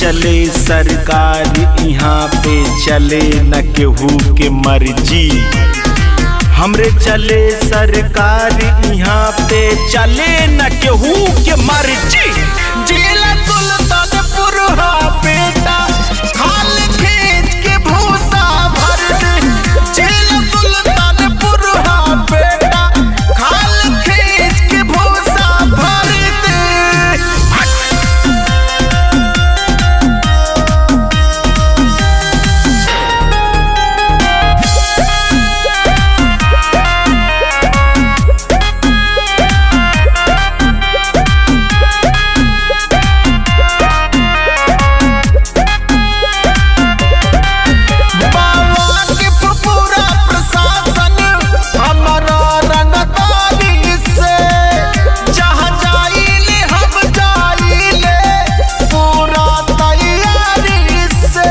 चले सरकार यहाँ पे चले न केहू के मर्जी हमरे चले सरकार यहाँ पे चले न केहू के मर्जी जिला सुल्तानपुर हा बेटा खाल खींच के भूसा भर दे जिला सुल्तानपुर हा बेटा खाल खींच के भूसा भर दे बाबा के पूरा प्रशासन हमारा रंगदारी से जहाँ जाइले हम जाइले पूरा तैयारी से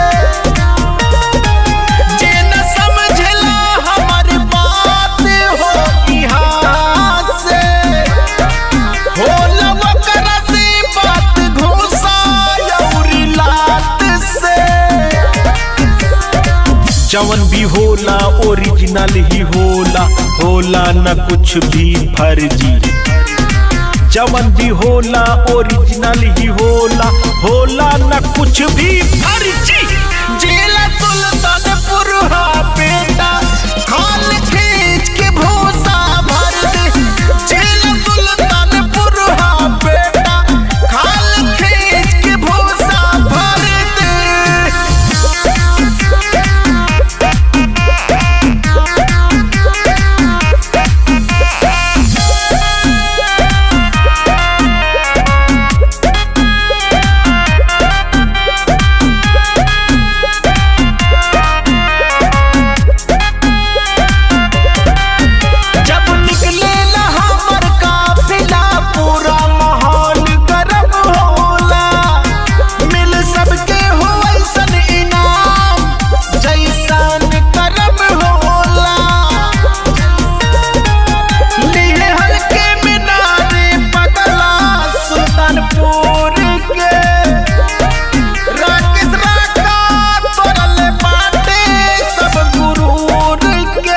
जे न समझला हमारी बात हो यहाँ से होला वकरा से बात घुसा यौरी लात से जवन भी होला ओरिजिनल ही होला होला न कुछ भी फर्जी जवन भी होला ओरिजिनल ही होला होला न कुछ भी फर्जी जिला सुल्तानपुर हा बेटा खाल खींच के भूसा भर दे जिला सुल्तानपुर हा बेटा खाल खींच के भूसा भर दे जब निकले ला हमर काफिला पूरा माहौल गरम होला मिल सबके हो ऐसन इनाम जैसन करम होला लिए हल्के मिनारे पगला सुल्तानपुर के राकेश राका तोरल बाटे सब गुरूर के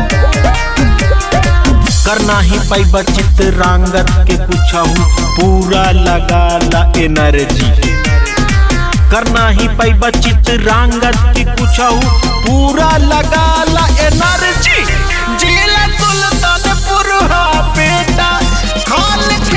करना ही पैब चित्रांगत के कुछ पूरा लगा ला एनर्जी करना ही पैब चित्रांगत के कुछ पूरा लगा ला एनर्जी जिला सुल्तानपुर हा बेटा खाल